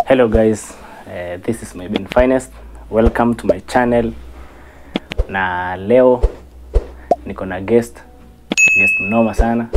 hello guys uh, this is my Ben finest welcome to my channel na leo niko na guest guest mnoma sana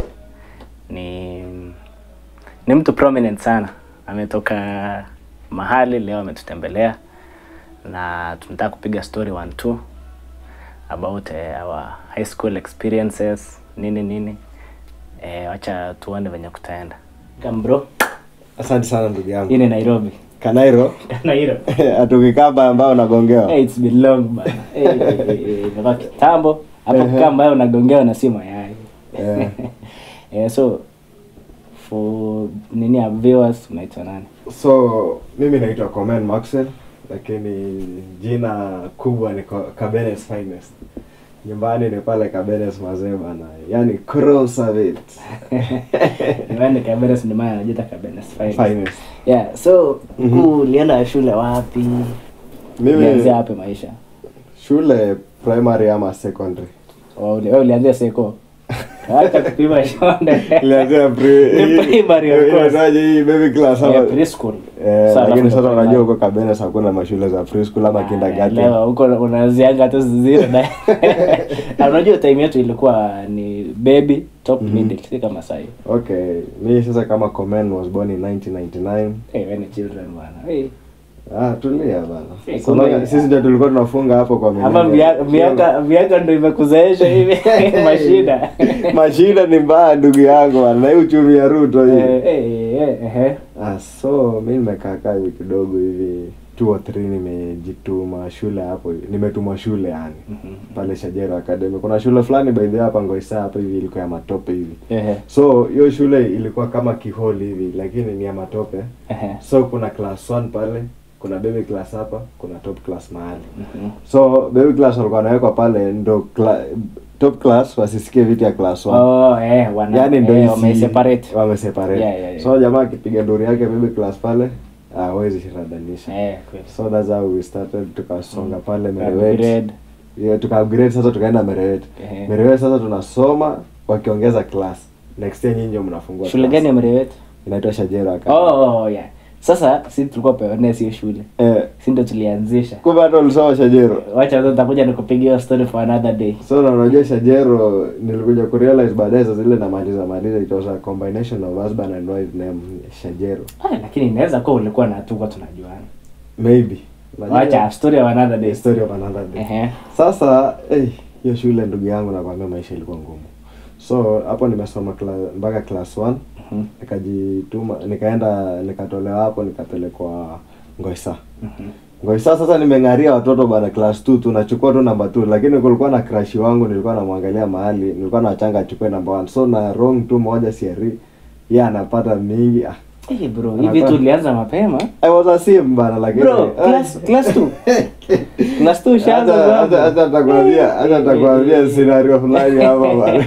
ni ni mtu prominent sana ametoka mahali leo ametutembelea na tunataka kupiga story one two about uh, our high school experiences nini nini eh, wacha tuone venye kutaenda Come bro asante sana ndugu yangu hii ni nairobi kanairo nairobi atukikaba ambao unagongewa Hey, it's been long bana. Hey, hey, hey, hey, imekuwa kitambo hapo kukaa ambayo unagongewa na si mayai Eh. yeah, so for nini ya viewers unaitwa nani so mimi naitwa Komen Maxwell lakini jina kubwa ni Ko- Kabenes Finest nyumbani ni pale Kabenes mazee bana yani Krosavit niwende kaberes ndio maana anajiita kaberes fine Finest yeah so Mhm. mm ulienda shule wapi ulianzia mimi wapi maisha shule primary ama secondary Wa uli- wewe ulianzia seko acha kupima shonde Nilianzia pre- Ni primary, of hii- course. inaitwaje hii baby class ama yeah, preschool Eh, Sasa lakini alafu sasa ndo unajua primary. huko Kabenes hakuna mashule za preschool ama kindergarten Elewa, huko unazianga tu zile na Na unajua time yetu ilikuwa ni baby top Mhm. middle si kama sahi okay mi sasa kama Komen was born in 1999 hey, when children bana hey. Ah, tulia bana. Eh, So, kumbe- maana sisi ndio tulikuwa tunafunga hapo kwa ama milenia. mia- miaka miaka ndo imekuzaesha hivi mashida Mashida ni mbaya ndugu yangu bana. Na hii uchumi ya Ruto hii. Eh, eh, eh, eh. Ah, so mi nimekaa kaa hivi kidogo hivi two or three nimejituma shule hapo hivi. nimetumwa shule yani Mhm. pale Shajero Academy. Kuna shule fulani by the way hapa Ngoisa hapa hivi ilikuwa ya matope hivi. Ehe, So hiyo shule ilikuwa kama kiholi hivi lakini ni ya matope. ehe. So kuna class 1 pale, kuna baby class hapa, kuna top class mahali. Mhm. so baby class walikuwa wanawekwa pale ndo cla- top class wasisikie vitu ya class one. Oh, eh, wana- yani ndo eh, hizi- wameseparate. wameseparate. Yeah, yeah, yeah. so jamaa akipiga nduri yake baby class pale hawezi shiradanisha Eh, kweli. so that's how we started tukasonga Mm. pale Tuka merewet upgrade. yeah, tuka upgrade sasa tukaenda merewet Ehe. merewet sasa tunasoma wakiongeza class next year nyinyi ndio mnafungua shule class. gani ya mrewet inaitwa shajera Academy. oh, oh, yeah sasa si tulikuwa peonea hiyo shule eh si ndo tulianzisha kumbe hata ulisoma shajero wacha sasa nitakuja nikupigia hiyo story for another day so na unajua shajero nilikuja kurealize baadaye sasa zile namaliza maliza it was a combination of husband and wife name shajero ah, lakini inaweza kuwa ulikuwa na tuko tunajuana maybe Unajua- wacha story of another day the story of another day Ehe. sasa eh, hiyo shule ndugu yangu nakwambia maisha ilikuwa ngumu so hapo nimesoma kla- mpaka class 1 Mhm. nikajituma nikaenda nikatolewa hapo nikapelekwa ngoisa Mhm. ngoisa sasa nimeng'aria watoto bana class 2 tunachukua tu namba 2 lakini kulikuwa na crush wangu nilikuwa namwangalia mahali nilikuwa nachanga achukue namba 1 so na wrong tu moja siari yeye anapata mingi ah, Eh, bro Anakuwa- hivi tulianza mapema I was a sim bana lakini bro class class 2 class 2 ushaanza Hata- bro. hata- hata takwambia hata takwambia scenario fulani hapa bana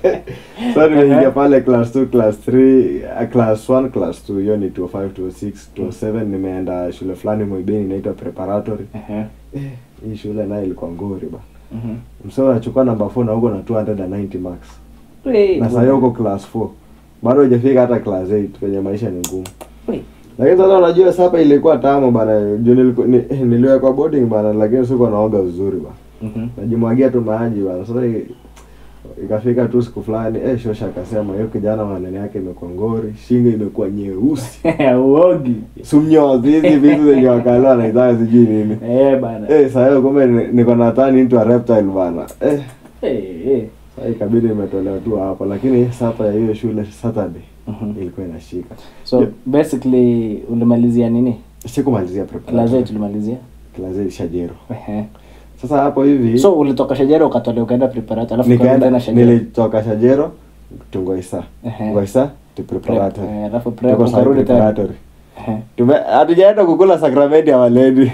so nimeingia pale class 2 class 3 uh, class 1 class 2 hiyo ni 205 206 207 nimeenda shule fulani Moibeni inaitwa preparatory Ehe. eh, hii shule nayo ilikuwa ngori ba Mhm. msao unachukua namba 4 na huko na 290 marks Wei, na bro. sasa huko class 4 bado hujafika hata class 8 kwenye maisha ni ngumu Wei. lakini sasa unajua sapa ilikuwa tamu bana juu niliku- ni- niliwekwa boarding bana lakini sikuwa naoga vizuri ba Mhm. najimwagia tu maji bana sasa i- ikafika tu siku fulani eh shosha akasema hiyo kijana maneno yake imekuwa ngori shingo imekuwa nyeusi uogi sumnyozi hizi vitu zenye wakalewa naitaka sijui nini eh bana eh saa hiyo kumbe ni- niko na turn into a reptile bana eh eh eh sasa ikabidi imetolewa tu hapo lakini sapa ya hiyo shule saturday Mhm. ilikuwa inashika so Yeah. basically ulimalizia nini sikumalizia class preparatory 8 ulimalizia class eight shajero Ehe. sasa hapo hivi so ulitoka shajara ukatolewa ukaenda preparatory alafu ukarudi nikaenda tena shajara nilitoka shajero to ngoisa Ehe. ngoisa to Prep, preparatory eh, alafu prep Tuko sasa ukarudi tena preparatory Ehe. Tume- hatujaenda kukula sakramenti ya waledi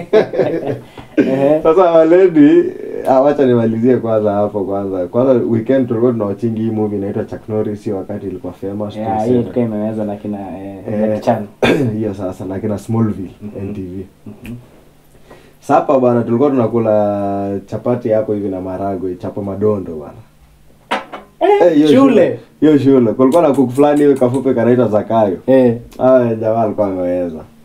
Ehe. sasa waledi ah, wacha nimalizie kwanza hapo kwanza kwanza weekend tulikuwa tunawachingi hii movie inaitwa Chuck Norris hiyo wakati ilikuwa famous Yeah, hiyo 27. ilikuwa imeweza na kina eh, Eh, Jackie Chan. hiyo sasa na kina Smallville Mhm. NTV Mhm. sapa bana tulikuwa tunakula chapati hapo hivi na maragwe chapo madondo bana Eh, hiyo shule. hiyo shule kulikuwa na kuku fulani hivi kafupe kanaitwa Zakayo Eh. Aya, jamaa alikuwa ameweza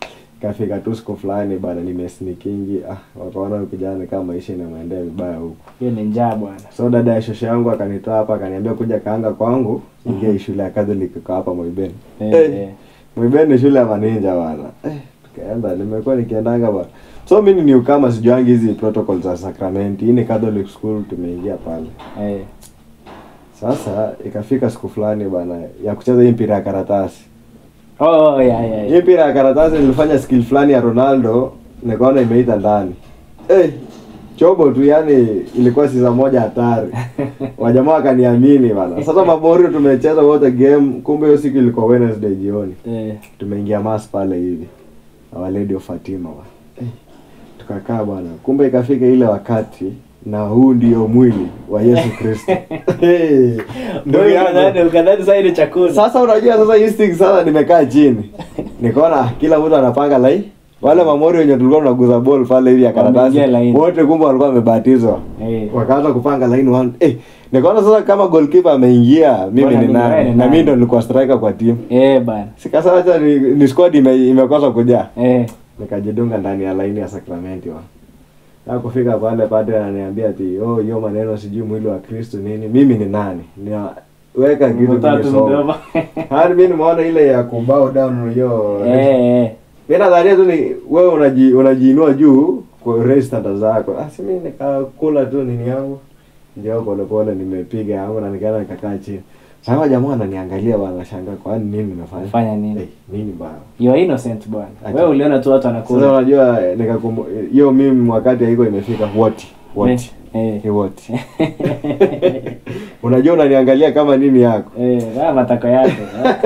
ikafika tu siku fulani bana nimesnikingi ah wakaona huyu kijana kama maisha inamwendea vibaya huku hiyo ni njaa bwana so dada ya shosho yangu akanitoa hapa akaniambia kuja kaanga kwangu ingia hii shule ya Catholic iko hapa Moiben Eh, Eh, eh. Moiben ni shule ya maninja bana eh, tukaenda nimekuwa nikiendanga bana so mimi ni kama sijuangi hizi protocol za sakramenti hii ni Catholic school tumeingia pale Eh. sasa ikafika siku fulani bana ya kucheza hii mpira ya karatasi Oh, yeah, yeah, hii yeah. mpira ya karatasi nilifanya skill fulani ya Ronaldo nikaona imeita ndani eh chobo tu yani ilikuwa siza moja hatari wajamaa wakaniamini bana sasa maborio tumecheza wote game kumbe hiyo siku ilikuwa Wednesday jioni Eh. tumeingia mass pale hivi Our Lady of Fatima bana eh, tukakaa bwana kumbe ikafika ile wakati na huu ndio mwili wa Yesu Kristo hey, ndugu Wewe yangu ukadhani- ukadhani sasa ile chakula sasa unajua sasa instinct sasa nimekaa chini nikaona ah, kila mtu anapanga lai wale mamori wenye tulikuwa tunaguza ball pale hivi ya karatasi Wameingia laini. wote kumbe walikuwa wamebatizwa Eh. wakaanza kupanga line one eh nikaona sasa kama goalkeeper ameingia mimi Bwana ni ni nani nani, na nani? mimi ndo nilikuwa striker kwa timu Eh, bana sikasa acha ni, ni squad ime, imekosa kujaa Eh. nikajidunga ndani ya laini ya sakramenti wa na kufika pale padre ananiambia ati oh hiyo maneno sijui mwili wa Kristo nini mimi ni nani ni weka kitu Mtatu nimesoma mdomo. hadi mimi nimeona ile ya kubow down hiyo Eh, eh. mimi nadhania tu ni wewe unaji unajiinua juu kwa raise standards zako ah si mimi nikakula tu nini yangu ndio pole pole nimepiga yangu na nikaenda nikakaa chini sasa jamaa ananiangalia bwana shangaa kwa nini nimefanya Fanya nini? Eh, nini baya You are innocent bwana. Acha. Wewe uliona tu watu sasa wanakula. unajua eh, nikakumbu hiyo mimi wakati haiko imefika what what Eh. ni what unajua unaniangalia kama nini yako Eh, haya matako yake.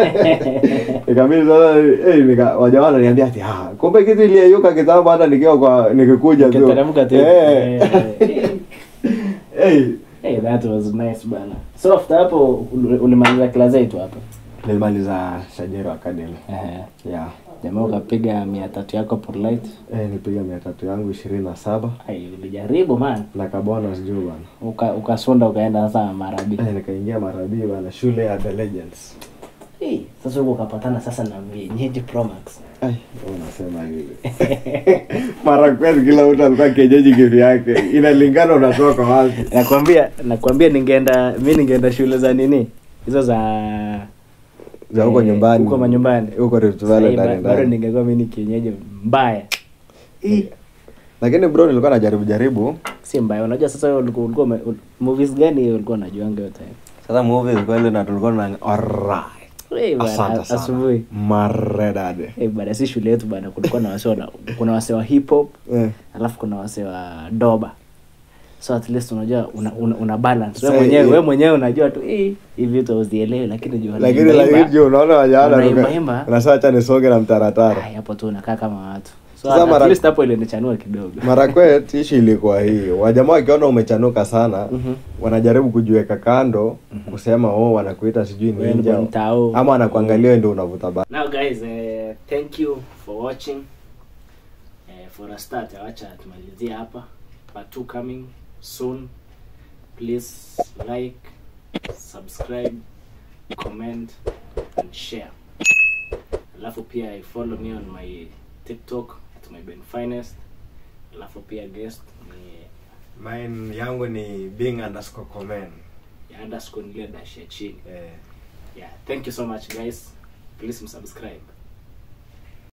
Ikabidi sasa eh nika wajamaa wananiambia ati ah kumbe kitu iliyeyuka kitambo hata nikiwa kwa nikikuja tu. Ukiteremka tu. Eh. Eh. Eh. Hey, that was nice bana. So after hapo ul- ulimaliza class 8 hapo. Nilimaliza Shajero Academy. Eh. Yeah. Jamaa ukapiga mia tatu yako Polite. Eh nipiga mia tatu yangu ishirini na saba Ai, ulijaribu man. na kabonus juu bana. Uka ukasonda ukaenda sasa Marabi. Eh nikaingia Marabi bana shule ya The Legends. Hey, sasa huko ukapatana sasa na vienyeji Pro Max. Ai, unasema hivi. Mara kweli kila mtu alikuwa kienyeji kivyake. Inalingana unatoka wapi. Nakwambia nakwambia ningeenda mimi ningeenda shule za nini? Hizo za Za huko eh, nyumbani. Huko manyumbani. Huko Rift Sasa Valley hii ba- ndani Bado ndani. ningekuwa mimi ni kienyeji mbaya. Ih, Lakini bro nilikuwa najaribu jaribu. si mbaya. Unajua sasa wewe ulikuwa ulikuwa ume- ul- movies gani ulikuwa unajuanga yote? Sasa movies kweli na tulikuwa na alright. Eh, bana, Asante sana. asubuhi. Maredade. Eh, bana si shule yetu bana kulikuwa na wase wana- kuna wase wa hip hop, Eh. alafu kuna wase wa doba. So at least unajua una, una, una balance. Wewe Sasa, mwenyewe eh. wewe mwenyewe unajua tu eh hivi vitu usielewe lakini jua Lakini unaimba- lakini juu unaona wajana Unaimba imba. unasema acha nisonge na mtaratara. Ai, hapo tu unakaa kama watu. So Sasa at mara- least hapo ilinichanua kidogo. Marakwet ishi ilikuwa hii. Wajamaa wakiona umechanuka sana, Mhm. wanajaribu kujiweka kando, kusema oh wanakuita sijui Wewe ninja. ndio mtao. Ama wanakuangalia wewe ndio unavuta ba. Now guys, uh, thank you for watching. Uh, for a start, awacha tumalizie hapa. Part 2 coming soon. Please like, subscribe, comment and share. Alafu pia follow me on my TikTok at my Ben Finest. Alafu pia guest ni Mine yangu ni being underscore comment. ya underscore nile dash ya chini. Eh. Yeah, thank you so much guys. Please subscribe.